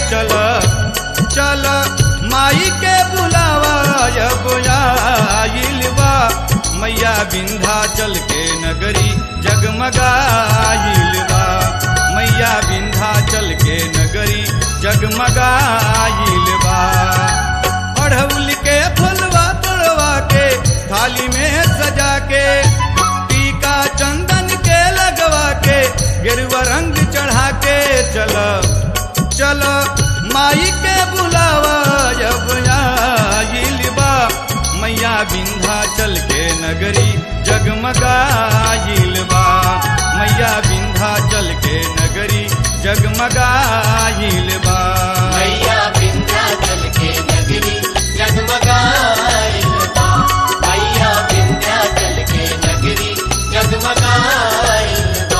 चल चल माई के बुलावा अब आइल बा मैया विंध्याचल के नगरी जगमगाइल बा मैया विंध्याचल के नगरी जगमगाइल बा अढ़ौल के फुलवा तोड़वा के थाली में सजा के टीका चंदन के लगवा के गेरुआ रंग चढ़ा के चल चल माई के बुलावा जब आइल बा मैया विंध्याचल के नगरी जगमगाइल बा मैया विंध्याचल के नगरी जगमगाइल बा मैया विंध्याचल के नगरी जगमगाइल बा मैया विंध्याचल के नगरी जगमगाइल बा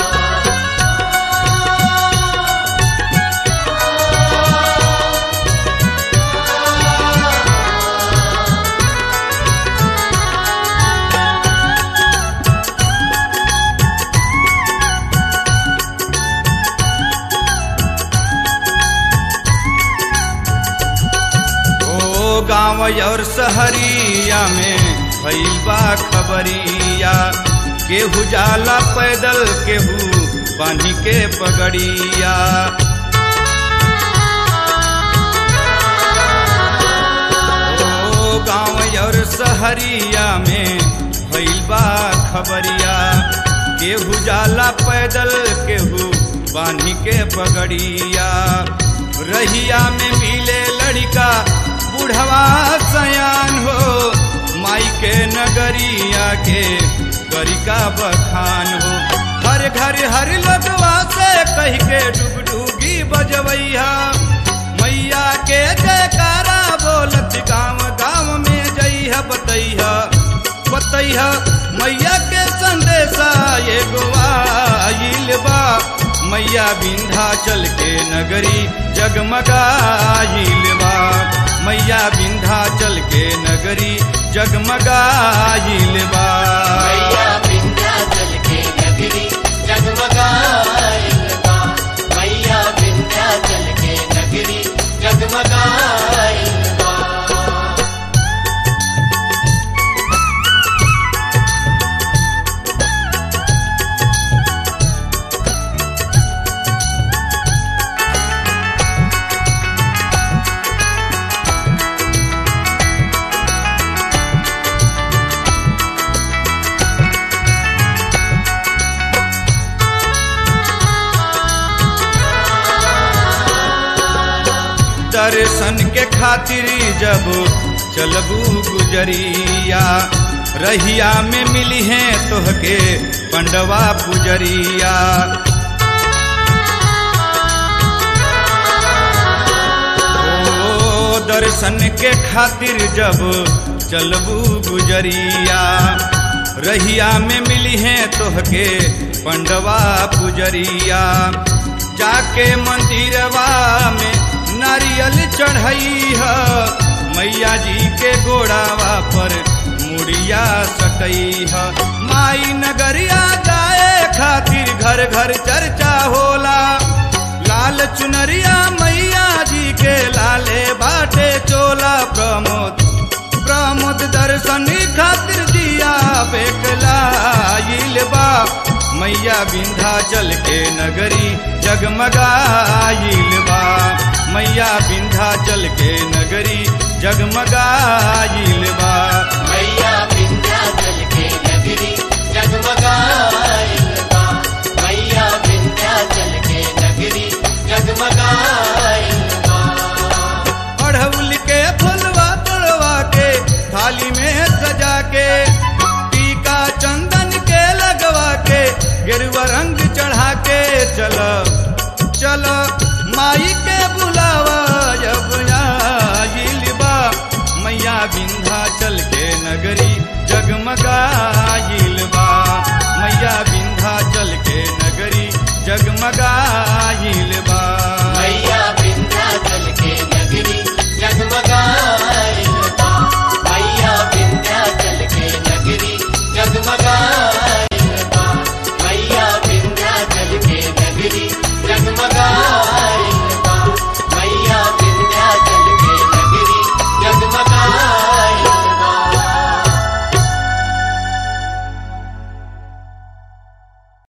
ओ गाँव और शहरिया में भइल बा खबरिया केहू जाला पैदल केहू बांधी के पगड़िया ओ गाँव और शहरिया में भइल बा खबरिया केहू जाला पैदल केहू बांधी के पगड़िया रहिया में मिले लड़का बुढ़वा सयान हो माई के नगरिया के गरिका बखान हो हर घर हर लगवा से कह के डुगडुगी बजवैया मैया के जयकारा बोलत गाँव गाँव में जइह बतैह बतैह मैया के संदेशा एगो आइल बा मैया विंध्याचल के नगरी जगमगाइल बा मैया विंध्याचल के नगरी जगमगाइल बा मैया विंध्याचल के नगरी जगमगाइल बा मैया विंध्याचल के नगरी जगमगाइल बा दर्शन के खातिर जब चलबू गुजरिया रहिया में मिली है तोहके पंडवा पुजरिया ओ दर्शन के खातिर जब चलबू गुजरिया रहिया में मिली है तोहके पंडवा पुजरिया जाके मंदिरवा में नारियल चढ़ई है मैया जी के गोड़ावा पर मुड़िया सकई है माई नगरिया जाए खातिर घर घर चर्चा होला लाल चुनरिया मैया जी के लाले बाटे चोला प्रमोद प्रमोद दर्शन खातिर दिया बेकलाइल बा मैया विंध्याचल के नगरी जगमगाइल बा मैया विंध्याचल के नगरी जगमगाइल बा मैया विंध्याचल के नगरी जगमगाइल बा मैया विंध्याचल के नगरी जगमगाइल बा अढ़ौल के फुलवा तोड़वा के थाली में सजा के टीका चंदन के लगवा के गेरुआ रंग चढ़ा के चल चल माई के बुलावा जब आइल बा मैया विंध्याचल के नगरी जगमगाइल बा मैया विंध्याचल के नगरी जगमगाइल बा